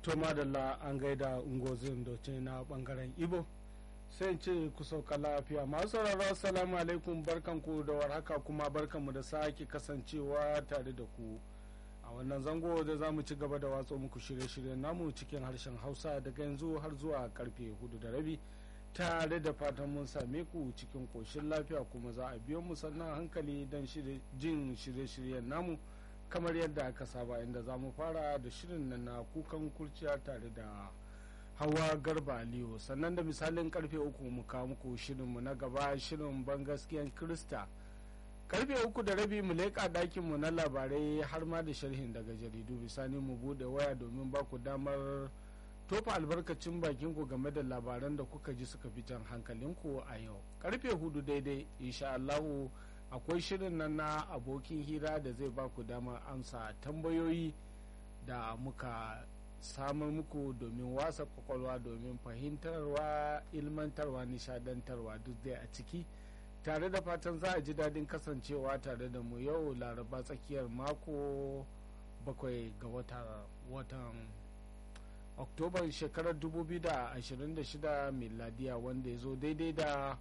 to madalla an gaida ungozin doce na bangaren ibo sai ce ku sauka lafiya masu sauraro assalamu alaikum barkanku da warhaka kuma barkanmu da sake kasancewa tare da ku a wannan zango da za mu ci gaba da watsa muku shirye-shiryen namu cikin harshen hausa daga yanzu har zuwa karfe hudu da rabi tare da fatan mun same ku cikin koshin lafiya kuma za a biyo mu sannan hankali don jin shirye-shiryen namu kamar yadda aka saba inda za mu fara da shirin nan na kukan kurciya tare da hawa garba aliyu sannan da misalin karfe uku mu kawo muku shirinmu na gaba shirin ban gaskiyan krista karfe uku da rabi mu leƙa ɗakinmu na labarai har ma da sharhin daga jaridu bisani mu buɗe waya domin ba ku damar tofa albarkacin bakinku game da labaran da kuka ji suka fi jan hankalinku a yau karfe hudu daidai insha Allahu akwai shirin nan na abokin hira da zai ba ku damar amsa tambayoyi da muka samar muku domin wasa kwakwalwa domin fahimtarwa ilmantarwa nishadantarwa duk dai a ciki tare da fatan za a ji daɗin kasancewa tare da mu yau laraba tsakiyar mako bakwai ga watan oktoban shekarar 2026 miladiya wanda ya zo daidai da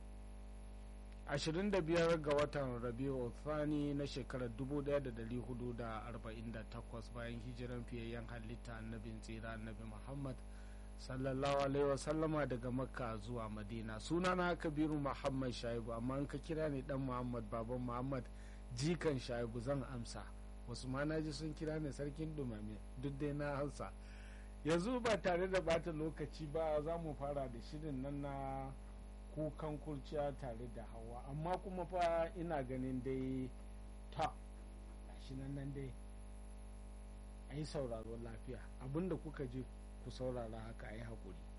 25 ga watan rabiu thani na shekarar 1448 bayan hijiran fiyayyen halitta annabin tsira annabi muhammad sallallahu alaihi wasallama daga makka zuwa madina sunana kabiru muhammad shaibu amma in ka kira ni dan muhammad baban muhammad jikan shaibu zan amsa wasu ma na ji sun kira ni sarkin dumame duk dai na hausa yanzu ba tare da bata lokaci ba za mu fara da shirin nan na kukan kurciya tare da hawa amma kuma fa ina ganin dai ta shi nan nan dai a yi sauraro lafiya abinda kuka je ku saurara haka a yi haƙuri